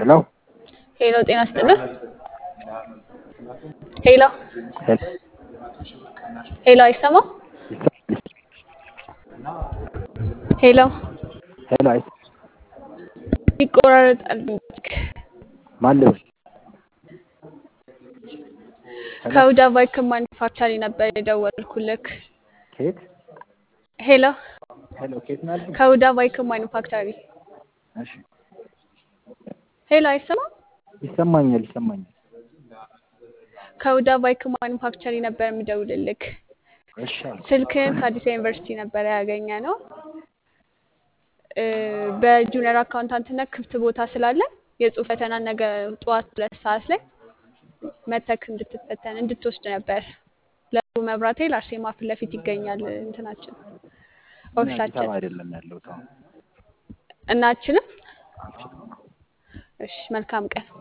ሄሎ ሄሎ ጤና ይስጥልን። ሄሎ ሄሎ አይሰማም? ሄሎ ሄሎ አይ ይቆራረጣል። ማን ልበል? ከሁዳ ባይክ ማኒፋክቸሪ ነበር የደወልኩልክ። ከየት? ሄሎ ሄሎ ከየት ነው ያልከኝ? ከሁዳ ባይክ ማኒፋክቸሪ። እሺ ሄሎ አይሰማም? ይሰማኛል ይሰማኛል። ከሁዳ ባይክ ማኒፋክቸሪ ነበር የምደውልልክ። እሺ አልኩ። ስልክህን ከአዲስ ዩኒቨርሲቲ ነበር ያገኘ ነው። በጁኒየር አካውንታንትነት ክፍት ቦታ ስላለ የጽሁፍ ፈተና ነገ ጠዋት ሁለት ሰዓት ላይ መተክ እንድትፈተን እንድትወስድ ነበር። ለቡ መብራቴ ለአርሴማ ፊት ለፊት ይገኛል እንትናችን እኔ አዲስ ኦፊሳችን አበባ አይደለም ያለሁት አሁን። እናችንም። አልችልም። እሺ መልካም ቀን።